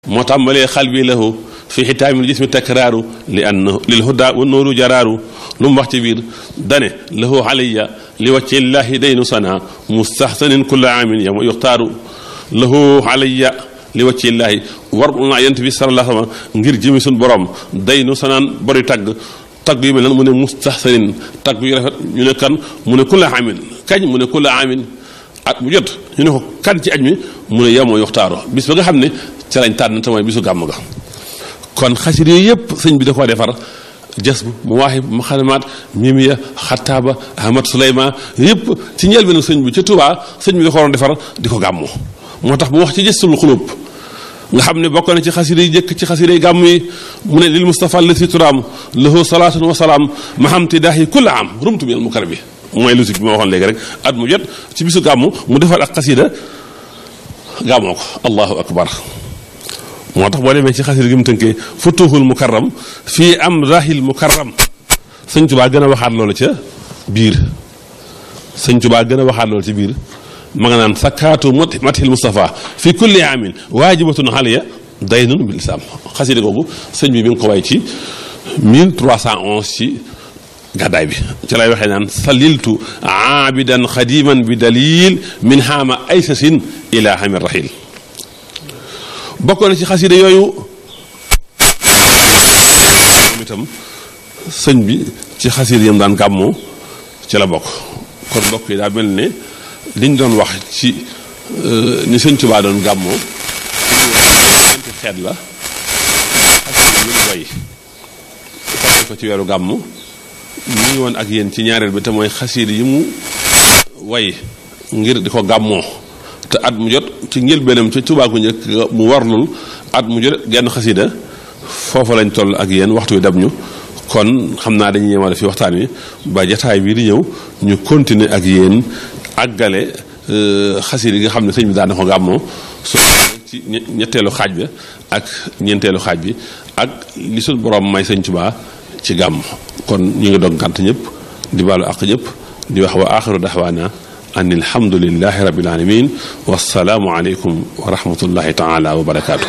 moo tàmbalee xal bi lahu fi xitaamil jismi takraaru li anna lil huda wa nooru jaraaru lu mu wax ci biir dane lahu alayya li wacci llahi daynu sana mustaxsanin kulla aamin yama yuxtaaru lahu alayya li wacci llahi war naa yent bi sallallahu alayhi wa sallam ngir jëmi suñ borom daynu sanaan bori tagg tagg yu mel nan mu ne mustaxsanin tagg yu rafet ñu ne kan mu ne kulla aamin kañ mu ne kulla aamin at mu jot ñu ne ko kan ci aj mi mu ne yamoo yuxtaaru bis ba nga xam ne ca lañ tànn te mooy bisu gàmm ga kon xasir yooyu yëpp sëñ bi da koo defar jas bu mu waaxib mu xalimaat mimiya xataaba ahmad suleyman yëpp ci njëlbeenu sëñ bi ca Tuubaa sëñ bi da ko waroon defar di ko gàmmu moo tax bu wax ci jëstul xulub nga xam ne bokk na ci xasir yi jëkk ci xasir yi gàmm yi mu ne lil mustafa la si turaam lahu salaatun wa salaam mahamti daahi kulla am rumtu minal mukar bi mooy lusik bi ma waxoon léegi rek at mu jot ci bisu gàmmu mu defar ak xasida gàmmoo ko allahu akbar moo tax boo demee ci xasida gi mu tënkee futuhul mukarram fii am rahil mukarram sëñ tubaa gën a waxaat loolu ca biir sëñ tubaa gën a waxaat loolu ci biir ma nga naan sakkaatu mathil mustafa fi kulli amin waajibatun xaliya daynun bil islam xasida googu sëñ bi mi ngi ko way ci 1311 ci gàddaay bi ci lay waxee naan saliltu aabidan xadiman bi dalil min haama aysasin ila hamir rahil bokk na ci xasida yooyu moom itam sëñ bi ci xasida yam daan gàmmoo ci la bokk kon bokk yi daa mel ne liñ doon wax ci ni sëñ Tuubaa doon gàmmoo ñeenti xeet la xasida yi way fàtte ko ci weeru gàmm ñu ngi woon ak yéen ci ñaareel bi te mooy xasida yi mu way ngir di ko gàmmoo te at mu jot ci njëlbeenam ca Tuubaa gu njëkk mu warlul at mu jot genn xasida foofa lañ toll ak yéen waxtu wi dab ñu kon xam naa dañuy yemale fi waxtaan wi ba jataay bii di ñëw ñu continuer ak yéen àggale xasida yi nga xam ne sëñ bi daan na ko gàmmoo su ci ñetteelu xaaj bi ak ñeenteelu xaaj bi ak li suñ borom may sëñ Tuubaa ci gàmm kon ñu ngi dog gànt ñëpp di baalu àq ñëpp di wax wa axiru daxwaana an alhamdulilahi rabil alamin wasalaamu aleykum wa rahmatullahi taala wa barakaatu